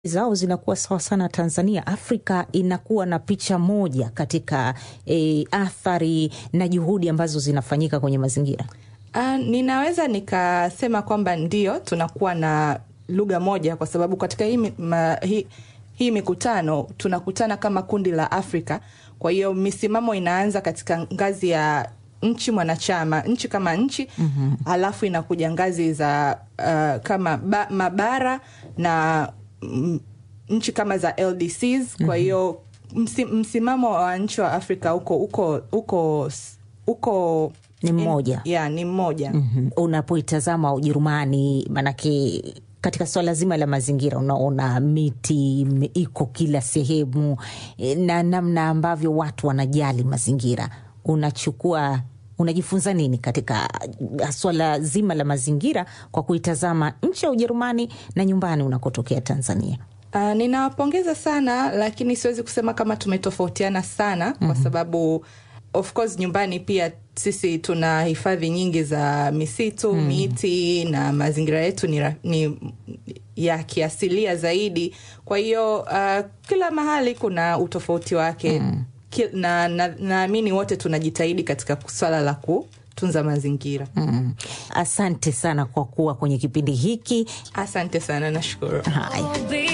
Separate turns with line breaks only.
zao zinakuwa sawa sana Tanzania. Afrika inakuwa na picha moja katika e, athari na juhudi ambazo zinafanyika kwenye mazingira.
Uh, ninaweza nikasema kwamba ndio tunakuwa na lugha moja kwa sababu katika hii, ma, hii, hii mikutano tunakutana kama kundi la Afrika. Kwa hiyo misimamo inaanza katika ngazi ya nchi mwanachama, nchi kama nchi mm-hmm. Alafu inakuja ngazi za uh, kama ba, mabara na mm, nchi kama za LDCs. Kwa hiyo msi, msimamo wa nchi wa Afrika uko uko uko uko
Ni mmoja.
ya ni mmoja
mm-hmm. Unapoitazama Ujerumani, manake katika swala zima la mazingira unaona miti ime- iko kila sehemu e, na namna ambavyo watu wanajali mazingira, unachukua unajifunza nini katika swala zima la mazingira kwa kuitazama nchi ya Ujerumani na nyumbani unakotokea Tanzania?
Uh, ninawapongeza sana lakini siwezi kusema kama tumetofautiana sana mm-hmm. kwa sababu of course nyumbani pia sisi tuna hifadhi nyingi za misitu mm. miti na mazingira yetu ni, ra- ni ya kiasilia zaidi kwa hiyo uh, kila mahali kuna utofauti wake mm. na naamini na wote tunajitahidi katika swala la kutunza mazingira
Mm. Asante sana kwa kuwa kwenye kipindi hiki.
asante sana nashukuru
Haya.